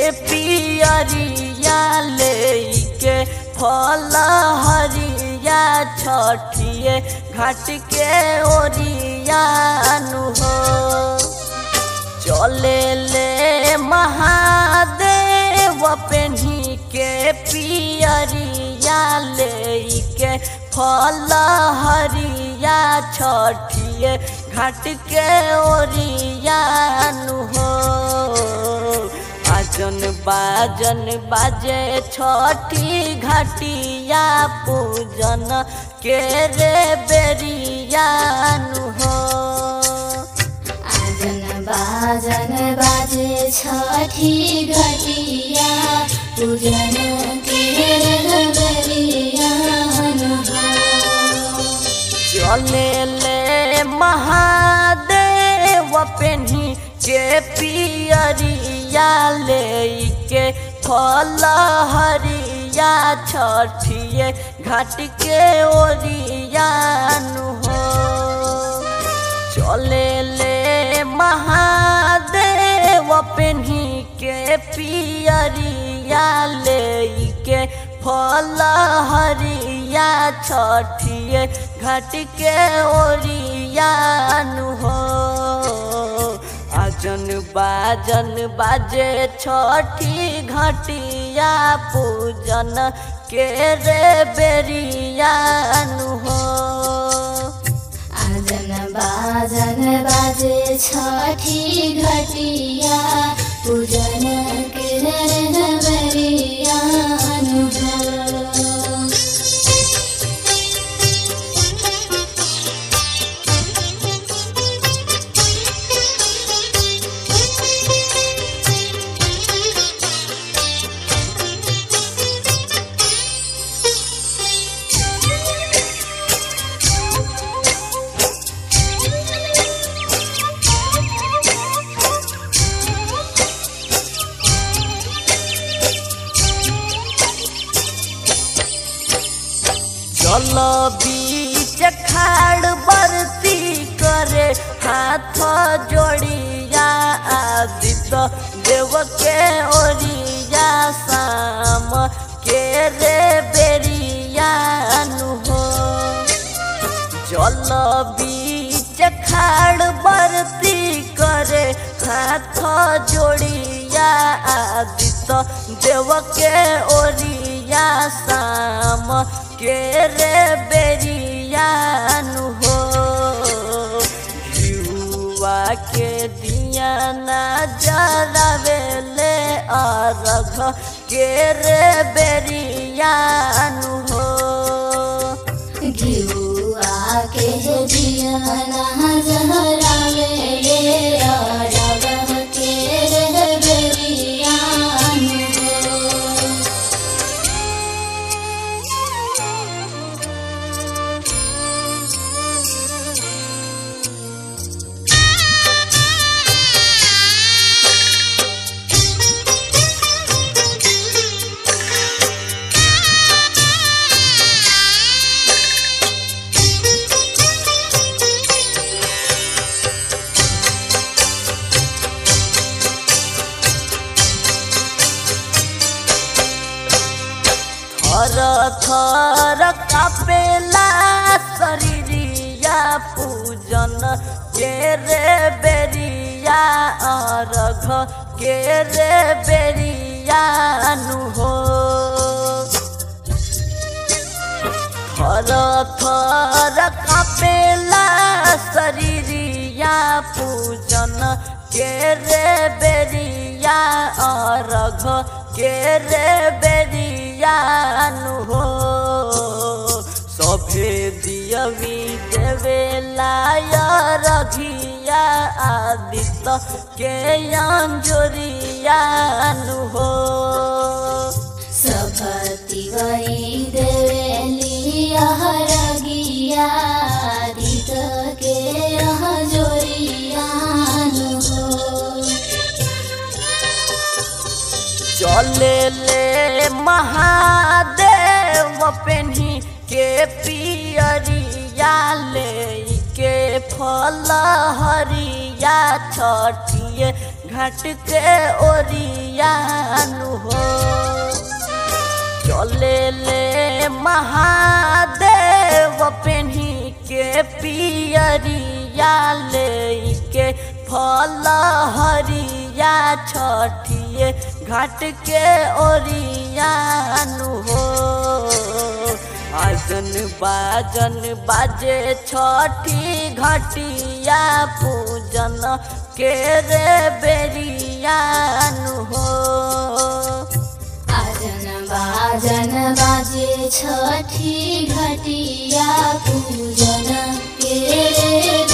पियरिया लेके फल हरिया छठिए घाट के ओरियानु हो चले ले महादेव पेन्ही के पियरिया लेके फल हरिया छठिए घाट के ओरियानु हो आजन बाजन बाजे छठी घाटिया पूजन के रे बेरियानु हो आजन बाजन बाजे छठी घटिया पूजन के बरियान हो चले ले महादेव पेन्ही के पियरिया लेके फल हरिया छठिए घाट के ओरियानु हो चले ले महादेव पेन्ही के पियरिया लेके फल हरिया छठिए घाट के ओरियानु हो आजन बाजन बाजे छठी घटिया पूजन के रे बेरियानु हो आजन बाजन बाजे छठी घटिया पूजन के बरियान हो जल बीच खाड़ बरती करे हाथ जोड़िया आदित देव के ओरिया शाम के रे बेरियानु हो जल बीच खाड़ बरती करे हाथ जोड़िया आदित देव के ओरिया शाम के रे बेरियानु हो युवा के दिया ना जरावेले अरघ के रे बेरियानु हो घिउआ के दिया जहरावे रे रागह के बरियान हो थर थर कापेला शरीरिया पूजन के रे बेरिया अर्घ के रे बेरियानु हो थर थर कापेला शरीरिया पूजन के रे बेरिया अर्घ के रे बेरियानु हो सभे दियवी देवेला रघिया आदित के अंजोरियानु हो सभति वै देवेली हरगिया दित के जोरियान हो चले ले महादेव पेन्ही के पियरिया लेके फल हरिया छठिए घाट के ओरिया महादेव पेन्ही के पियरिया ले के फल हरिया छठिए घाट के ओरियानु हो आजन बाजन बाजे छठी घटिया पूजन के रे बेरियानु हो आजन बाजन बाजे छठी घटिया पूजन के